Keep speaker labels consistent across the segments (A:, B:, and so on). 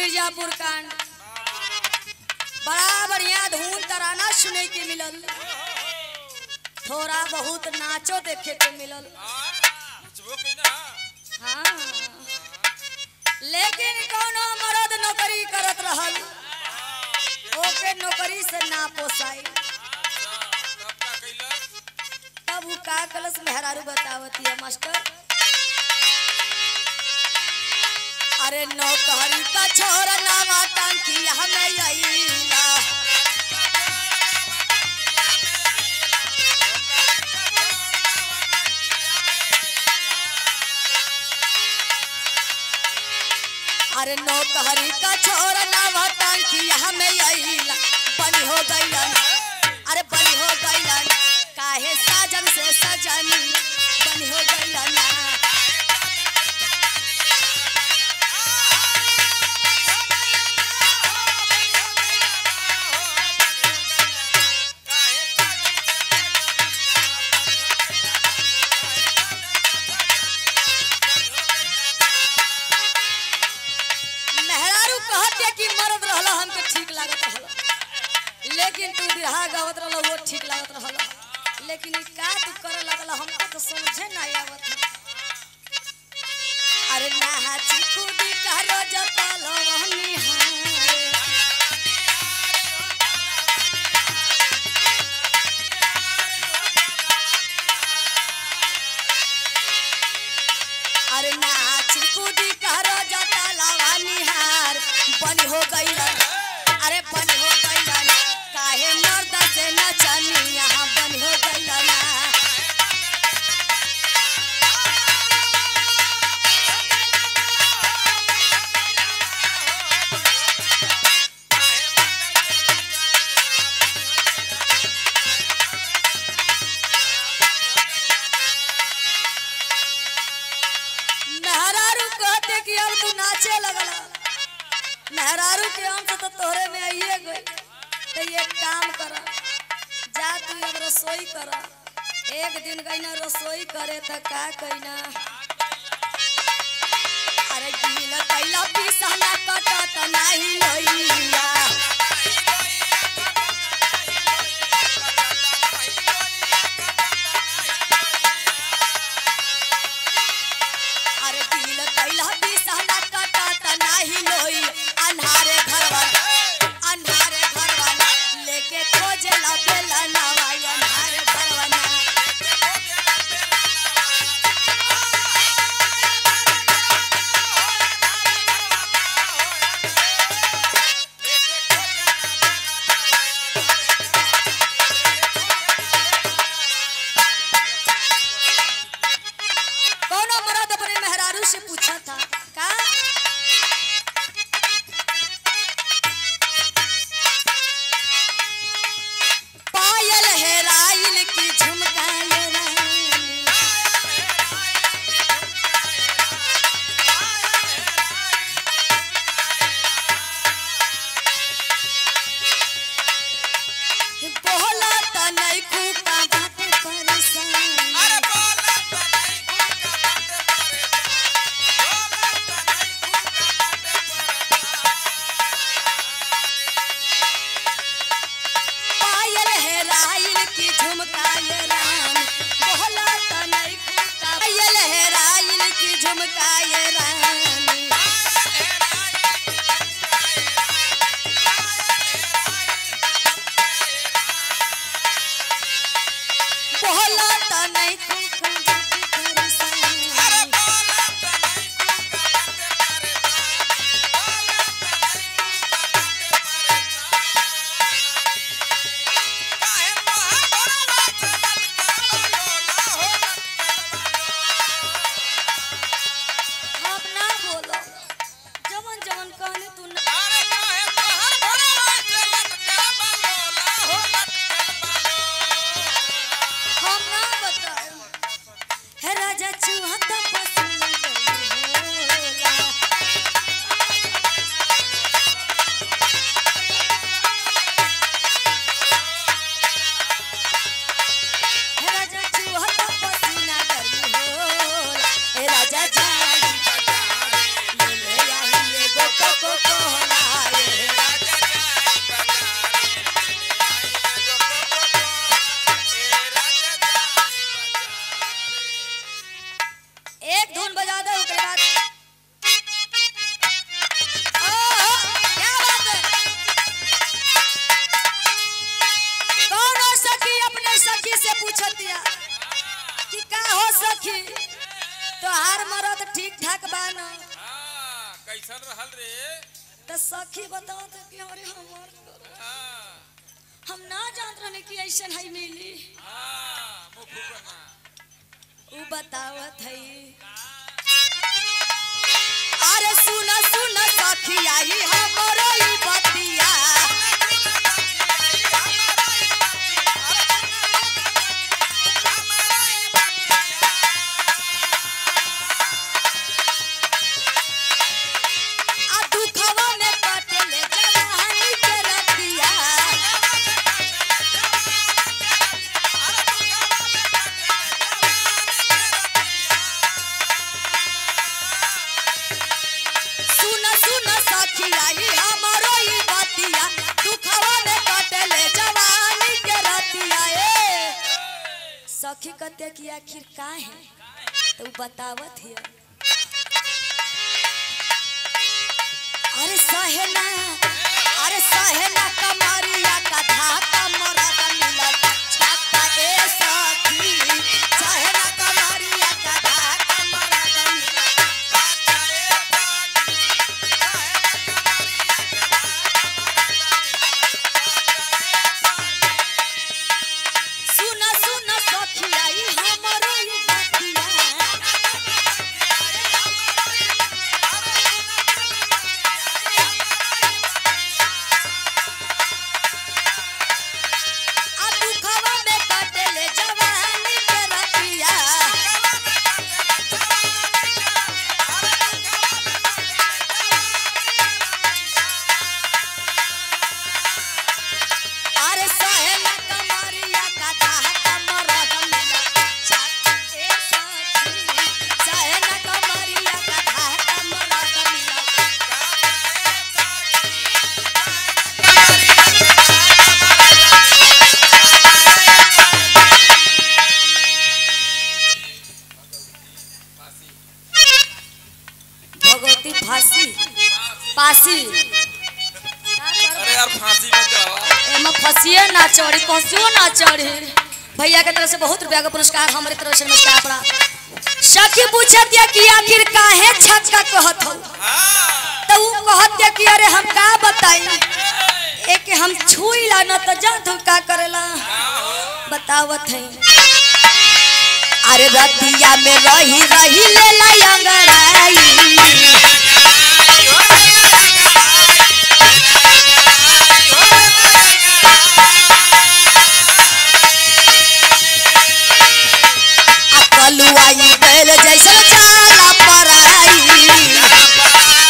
A: मिर्जापुर कांड बड़ा बढ़िया धून तराना सुने के मिलल थोड़ा बहुत नाचो देखे के मिलल हाँ लेकिन कोनो मर्द नौकरी करत रहल ओके नौकरी से ना पोसाई तब उ का कलस मेहरारू बतावती है मास्टर अरे नौकरी का छोरा नावा टांकी हमें अइला अरे नौकरी का छोरा नावा टांकी हमें अइला बनी हो गइलन अरे बनी हो गइलन काहे साजन से सजनी बनी हो गइलन मेहरारू कहते कि मर्द रहला हमके ठीक लागत रहला लेकिन तू बिरहा गावत रहला वो ठीक लागत रहला लेकिन ई का तू करे लगला हमको तो समझे ना आवत है। अरे ना चिकुदी करो जपाल निहारे अरे नाच कूदी करो जता लावा निहार बनी हो गइलन अरे बनी हो गइलन काहे मर्द से नचनी यहाँ बनी हो गइलन मेहरारू कहते कि अब तू नाचे लगला मेहरारू के अंश तो तोहरे में आइए गई तो ये काम कर जा तू अब रसोई कर एक दिन गई ना रसोई करे तो का कईना अरे गीला कैला पिसला कटत नाही लइया अरे गीला कैला पिसला कटत नाही लोई अन्हारे घरवा अन्हारे घरवा लेके खोजे ला बेला नवाई अन्हारे घरवा ना कोनो मर्द अपने मेहरारू से पूछा था का पायल हेराइल की झुमकाए रानी बोला त नहीं खूका बात परेशान पायल हेराइल की झुमकाए रानी बोला त नहीं खूका पायल हेराइल की झुमकाए रानी बोला त नहीं खूका बात परेशान अब ना बोलो जवन जवन कहने तू ना हम ना बताए हे राजा चूहा तो पसंद होला हे राजा चूहा तो पसीना गर्मी होला हे राजा जान ले ले आई एगो कोको कोला पूछतिया कि का हो सखी तोहार मरद ठीक ठाक बा न
B: हाँ, कैसन रहल रे
A: तो सखी बताओ तो कि अरे हमार
B: हाँ,
A: हम ना जानत रहने कि ऐसन है मिली
B: हाँ, मुँह फूकना।
A: उ बतावत है अरे सुन सुन सखी आई हमरो ई बतिया आ दुखवा में कटले जवानी के रतिया सुन सुन सखी आई हमरो ई बतिया दुखवा में कटले जवानी के रतिया ए सखी कते की आखिर का है तो उ बतावत है अरे सहेना अरे सहेना कमरिया का धाका मरद मिलल छाता ए सखी सहेना कमरिया का धाका मरद मिलल सुन सुन सखी आई हमरो ई बतिया आ दुखवा में कटले जवानी के रतिया अरे सहेला कमरिया का धाका मरद मिला छाता ए सखी सहेला कमरिया का धाका मरद मिला भगवती फांसी पासी
B: अरे यार फांसी में जाओ
A: एमे फंसिए ना चढ़ी फंसियो ना चढ़ी भैया के तरफ से बहुत रुपया का पुरस्कार हमारे तरफ से नमस्कार पड़ा सखी पूछत या कि आखिर काहे छक्का कहत हो
B: हाँ,
A: तो उ कहत या कि अरे हम का बताई एक हम छुई ला न तो जा तू का करेला बतावत है अरे रतिया में रही रही ले ला अंगड़ाई आ कलुआई बैल जैसे जाला पराई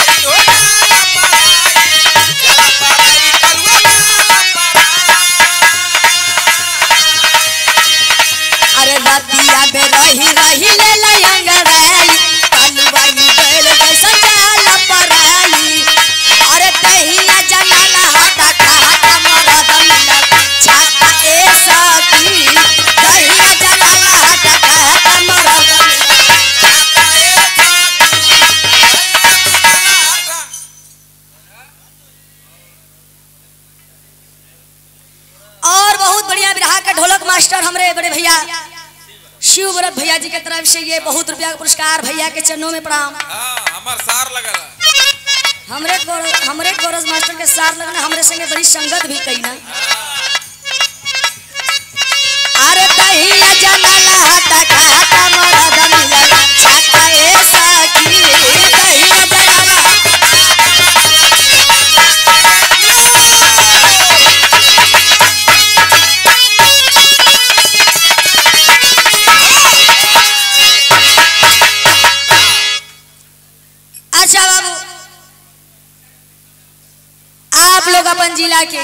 A: अरे रतिया में रही रही ले लयंगराई कलुआई बैल जैसे जाला पराई अरे तहिया जनाला हटा खाता मरद मिलल छाता ए सखी तहिया जनाला हटा खाता मरद मिलल और बहुत बढ़िया बिरहा के ढोलक मास्टर हमरे बड़े भैया शिव व्रत भैया जी के तरफ से ये बहुत रुपया का पुरस्कार भैया के चरणों में प्रणाम
B: हाँ, हमार सार लगल है।
A: हमरे गौर- हमरे गौरव मास्टर के साथ लगना हमरे संगे बड़ी संगत भी कई ना अरे दहिया जनाला हटा खाता मरद मिलल छाता ए सखी दहिया जनाला अच्छा बाबू आप लोग अपन जिला के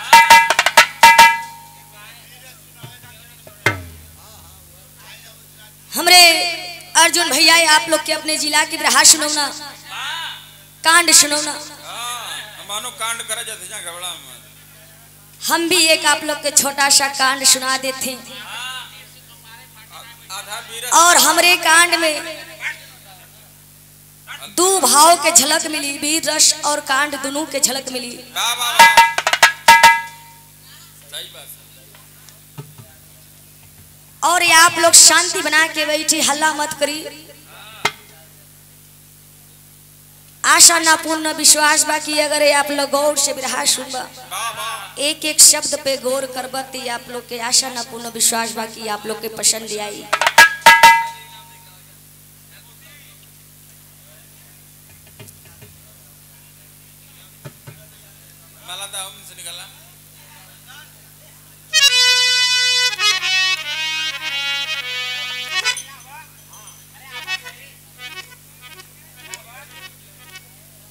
A: हमरे अर्जुन भैया आप लोग के अपने जिला की बिरहा सुनौना कांड सुनौना
B: हाँ, मानो कांड करे जाते हैं घबरा में
A: हम भी एक आप लोग के छोटा सा कांड सुना देते हैं
B: आधा बीरस
A: और हमरे कांड में दो भाव के झलक मिली वीर रस और कांड दोनों के झलक मिली
B: वाह वाह वाह सही बात है।
A: और ये आप लोग शांति बना के बैठी हल्ला मत करी आशा ना पूर्ण विश्वास बाकी अगर ये आप लोग गौर से बिरहा सुनबा
B: वाह वाह
A: एक एक शब्द पे गौर करबत ये आप लोग के आशा ना पूर्ण विश्वास बाकी आप लोग के पसंद आई
B: मला तर हम से निकला